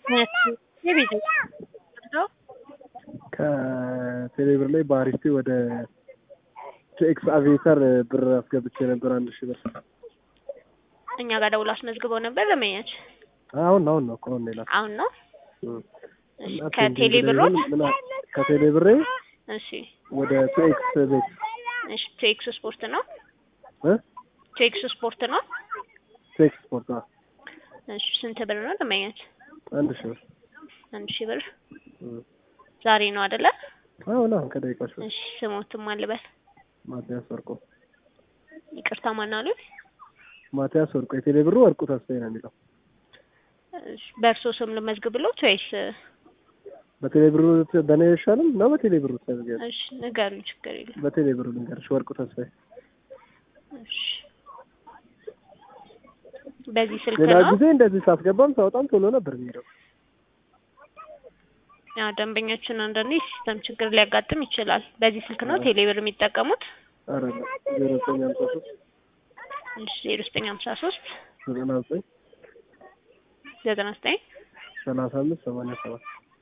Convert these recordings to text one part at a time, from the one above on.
የቤት ከቴሌብር ላይ በአሪስቴ ወደ ኤክስ አቪዬተር ብር አስገብቼ ነበር አንድ ሺህ ብር። እኛ ጋር ደውሎ አስመዝግበው ነበር ለመያች አሁን አሁን ነው እኮ አሁን ሌላ አሁን ነው እሺ ከቴሌ ብሮት ከቴሌ ብሬ እሺ ወደ ቱኤክስ ቤት እሺ ቱኤክስ ስፖርት ነው እ ቱኤክስ ስፖርት ነው ቱኤክስ ስፖርት አዎ እሺ ስንት ብር ነው ለመያች አንድ ሺህ ብር አንድ ሺህ ብር እ ዛሬ ነው አይደለ አሁን አሁን ከደቂቃዎች በፊት እሺ ስሞትም አልበል ማቲያስ ወርቁ ይቅርታ ማን አሉ ማቲያስ ወርቁ የቴሌ ብሩ ወርቁ ተስፋዬ ነው የሚለው እሺ በእርሶ ስም ልመዝግብሎት ወይስ በቴሌ ብሩ በእኔ አይሻልም ነው በቴሌ ብሩ ተዘጋጅ እሺ ንገሩኝ ችግር የለም በቴሌ ብሩ ልንገርሽ ወርቁ ተስፋዬ እሺ በዚህ ስልክ ሌላ ነው ጊዜ እንደዚህ ሳስገባም ሳወጣም ቶሎ ነበር የሚሄደው ያው ደንበኞችን አንዳንዴ ሲስተም ችግር ሊያጋጥም ይችላል በዚህ ስልክ ነው ቴሌብር የሚጠቀሙት ኧረ ዜሮ ዘጠኝ ሀምሳ ሶስት እሺ ዜሮ ዘጠኝ ሀምሳ ሶስት ዘጠና ዘጠኝ ዘጠና ዘጠኝ ሰላሳ አምስት ሰማንያ ሰባት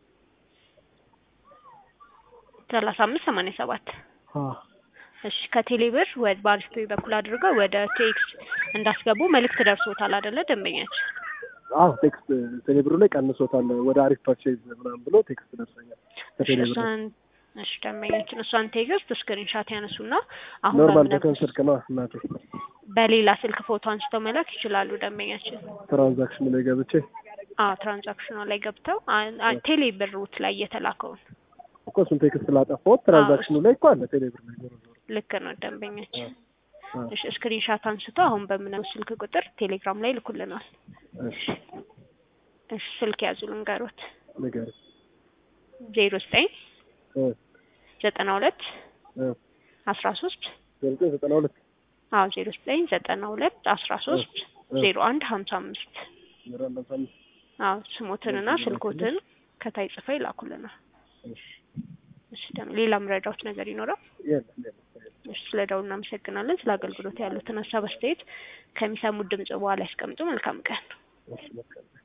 ሰላሳ አምስት ሰማንያ ሰባት አዎ እሺ ከቴሌብር ወደ በአሪፍ ፔይ በኩል አድርገው ወደ ቴክስ እንዳስገቡ መልእክት ደርሶታል አይደለ ደንበኛችን አዎ ቴክስት ቴሌብሩ ላይ ቀንሶታል ወደ አሪፍ ፐርቼዝ ምናምን ብሎ ቴክስት ደርሰኛል ከቴሌብሩ እሷን እሺ ደንበኛችን እሷን ቴክስት ስክሪንሻት ያነሱና አሁን ኖርማል በምነግርሽ በቀን ስልክ ነው እናቴ በሌላ ስልክ ፎቶ አንስተው መላክ ይችላሉ ደንበኛችን ትራንዛክሽን ላይ ገብቼ አዎ ትራንዛክሽኗ ላይ ገብተው አ- አ- ቴሌ ብሩት ላይ የተላከውን እኮ እሱን ቴክስት ላጠፋሁት ትራንዛክሽኑ ላይ እኮ አለ ቴሌብር ላይ ዞሮ ዞሮ ልክ ነው ደንበኛችን አዎ። እሺ ስክሪንሻት አንስቶ አሁን በምነው ስልክ ቁጥር ቴሌግራም ላይ ልኩልናል እሺ እሺ ስልክ ያዙ ልንገሮት ንገሪኝ ዜሮ ዘጠኝ እ ዘጠና ሁለት እ አስራ ሶስት ዜሮ ዘጠኝ ዘጠና ሁለት አዎ ዜሮ ዘጠኝ ዘጠና ሁለት አስራ ሶስት እ ዜሮ አንድ ሀምሳ አምስት ዜሮ አንድ አምሳ አምስት አዎ ስሞትንና ስልኮትን ከታይ ጽፈው ይላኩልናል እሺ እሺ ደግሞ ሌላ ምረዳዎች ነገር ይኖረው የለም የለም እሺ ስለ ደውል እናመሰግናለን ስለ አገልግሎት ያሉትን ሀሳብ አስተያየት ከሚሰሙት ድምጽ በኋላ ያስቀምጡ መልካም ቀን እሺ በቃ